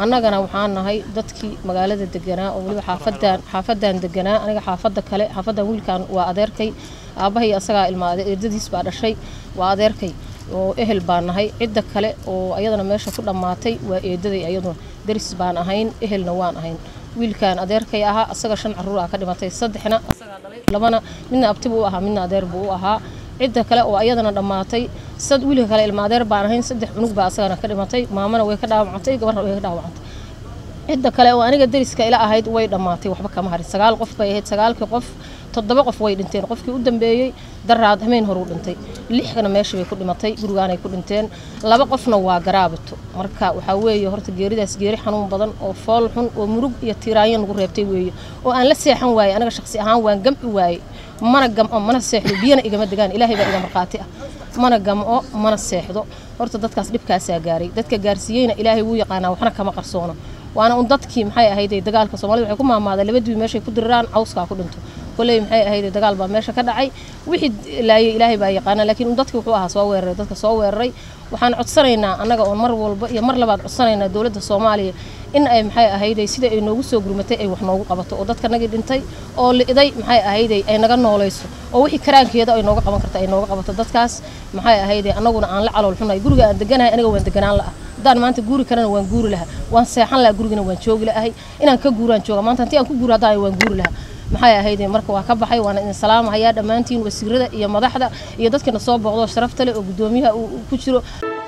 annagana waxaan nahay dadkii magaalada deganaa oo weliba xaafadan xaafadan deganaa aniga xaafada kale xaafadan wiilkan waa adeerkay aabbahay asagaa ilma eedadiis baa dhashay waa adeerkay oo ehel baan nahay cidda kale oo ayadana meesha ku dhammaatay waa eedaday ayaduna daris baan ahayn ehelna waan ahayn wiilkan adeerkay ahaa asaga shan caruur ah ka dhimatay saddexna asagaa dhalay labana midna abtibu u ahaa midna adeer buu u ahaa cidda kale oo ayadana dhammaatay sad wiilka kale ilma adeer baan ahayn saddex cunug baa asagana ka dhimatay maamana way ka dhaawacantay gabarna way ka dhaawacantay cidda kale oo aniga dariska ila ahayd way dhammaatay waxba kama harin sagaal qof bay ahayd sagaalkii qof toddoba qof way dhinteen qofkii u dambeeyey daraad hameen horuu dhintay lixna meesha bay ku dhimatay gurigaanay ku dhinteen laba qofna waa garaabito marka waxaa weeye horta geeridaas geeri xanuun badan oo fool xun oo murug iyo tiiraanyo nagu reebtay weeye oo aan la seexan waayey anaga shaqsi ahaan waan gamci waayey mana gamco mana seexdo biyana igama degaan ilaahay baa iga markhaati ah mana gamco mana seexdo horta dadkaas dhibkaasaa gaaray dadka gaarsiiyeyna ilaahay wuu yaqaanaa waxna kama qarsoono waana un dadkii maxay ahayd dagaalka soomaalida waxay ku maamaadeen labadii meeshay ku diriraan cawskaa ku dhinto koley maxay ahayd dagaal baa meesha ka dhacay wixii laayay ilaahay baa yaqaana laakiin un dadkii wuxuu ahaa soo weeraray dadka soo weeraray waxaan codsanaynaa annaga oon mar walba iyo mar labaad codsanaynaa dowladda soomaaliya in ay maxay ahayday sida ay noogu soo gurmatay ay wax noogu qabato oo dadka nagii dhintay oo li'day maxay ahayday ay naga noolayso oo wixii karaankeeda ay nooga qaban karta ay nooga qabato dadkaas maxay ahayday annaguna aan la calool xunay guriga aan deganahay aniga waan deganaan la'a haddaan maanta guuri karana waan guuri lahaa waan seexan lahaa gurigana waan joogi la'ahay inaan ka guuraan jooga maanta haddii aan ku guuro haddaan waan guuri lahaa maxay ahayd marka waa ka baxay waana idin salaamahayaa dhammaantiin wasiirada iyo madaxda iyo dadkina soo booqdo sharafta leh oo guddoomiyaha uu ku jiro